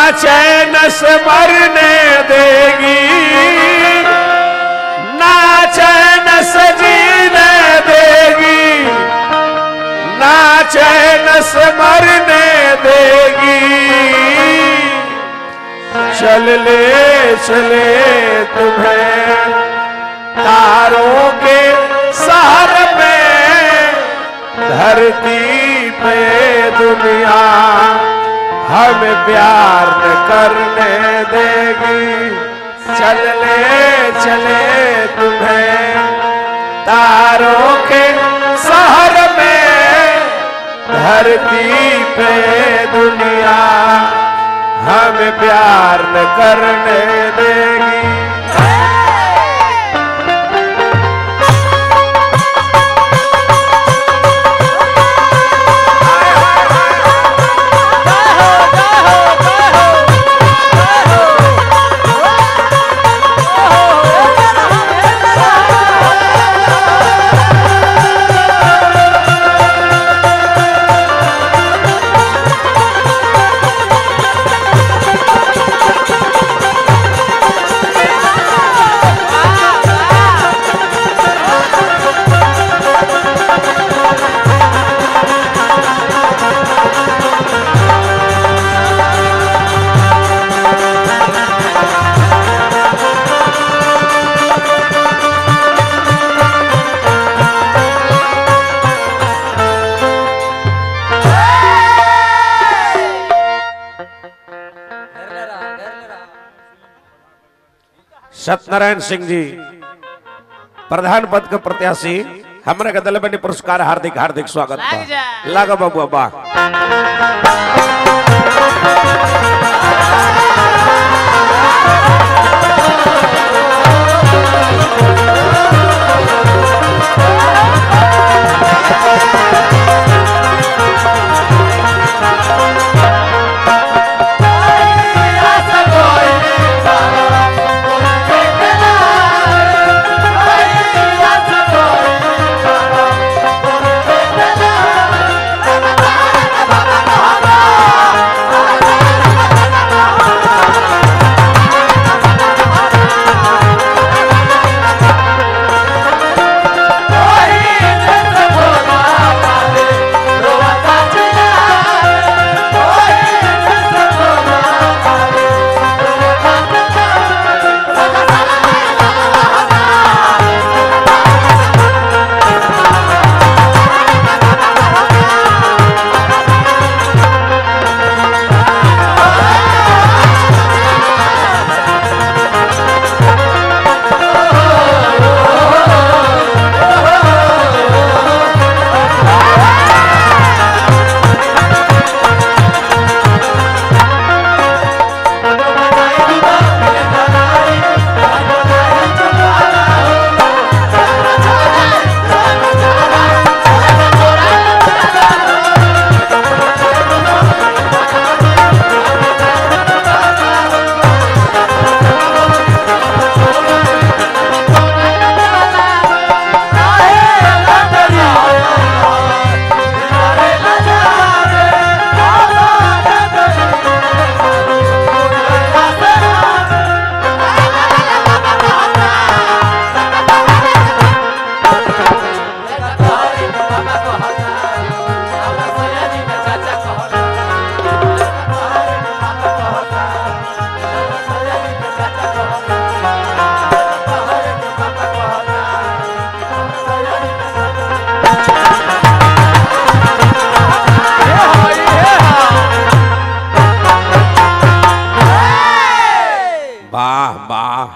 चैन से मरने देगी ना चैन से जीने देगी ना चैन से मरने देगी चल ले चले तुम्हें तारों के शहर में धरती पे दुनिया हमें प्यार न करने देगी चल ले चले तुम्हें तारों के शहर में धरती पे दुनिया हमें प्यार न करने देगी सत्यनारायण सिंह जी प्रधान पद के प्रत्याशी हमारे के दल बने पुरस्कार हार्दिक हार्दिक स्वागत लाग बा जा। लागा बाबू बा वाह वाह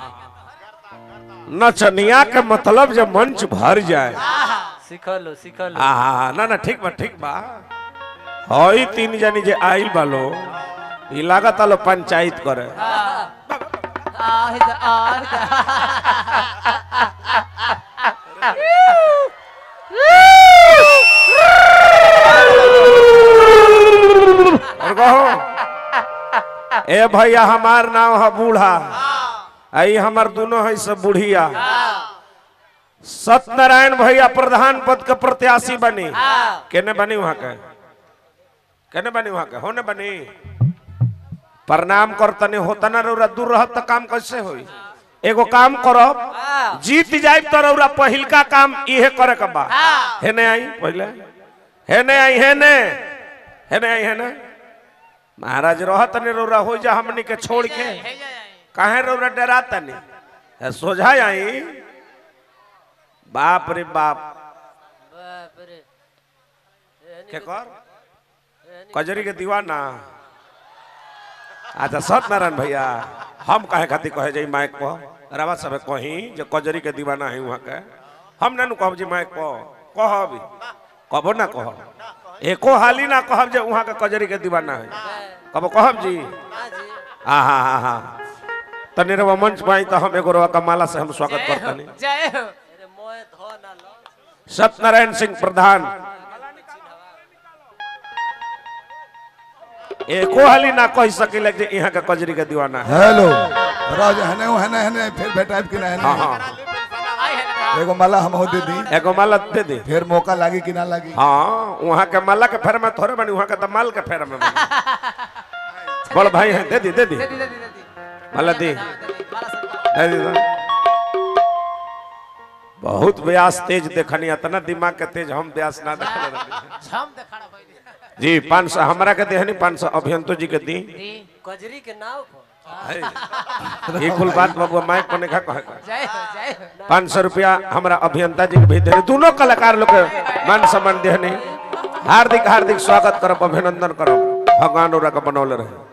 नचनिया के मतलब जब मंच भर जाए सिखलो सिखलो आहा ना ना ठीक बा ठीक बा हई तीन जनी जे आइल बालो ई लागत आलो पंचायत करे आहि द आहि द और कहो ए भैया हमार नाम है बूढ़ा आई हमार दोनों है सब बुढ़िया सत्यनारायण भैया प्रधान पद के प्रत्याशी बनी केने बनी वहां के केने बनी वहां के होने बनी प्रणाम कर तने होता ना रौरा दूर रहत त काम कैसे होई एगो काम करब हाँ। जीत जाए तो रौरा पहिलका काम इहे करे के बा हाँ। हेने आई पहले हेने आई हेने हेने आई हेने महाराज रहत ने रौरा हो जा हमनी के छोड़ के काहे रौरा डराता नहीं है सोझा आई बाप रे बाप बाप रे के कर कजरी के दीवाना अच्छा सत्यनारायण भैया हम कहे खातिर कहे जाई माइक पर रवा सब कही जो कजरी के दीवाना है वहाँ के हम ना नु कहब जी माइक पर कहब कहबो ना कहब एको हाली ना कहब जे वहाँ के कजरी के दीवाना है कबो कहब जी हाँ जी हाँ हाँ हाँ हाँ तनी रवा मंच पाई तो हम एगो रवा कमाला से हम स्वागत जय हो करतनी जय हो अरे मोए धो ना लो सत्यनारायण सिंह प्रधान एको हाली ना कह सकिले जे यहाँ के कजरी के दीवाना है हेलो राज हने हने हने फिर भेटाइब कि ना हाँ हने हाँ आई है ना एगो माला हम दे दी एगो माला दे दे फिर मौका लागी कि ना लागी हाँ वहाँ के माला के फेर में थोड़े बनी वहाँ के तो माल के फेर में बनी बड़ भाई है दे दी दे दी दे दी दे दी दे दी माला दी दे दी माला से दे दी दे। बहुत व्यास तेज देखनी इतना दिमाग के तेज हम व्यास ना देखले रहनी। छम देखाड़ा भाई जी पाँच सौ हमारा के देहनी पाँच सौ अभियंतो जी के दी दी कजरी के नाव पर है। ये कुल बात बाबू माइक पर नहीं कहे का जय हो जय हो पाँच सौ रुपया हमारा अभियंता जी के भी देने दोनों कलाकार लोग के मान सम्मान देने हार्दिक हार्दिक स्वागत करब अभिनंदन करब भगवान ओरा के बनौले रहे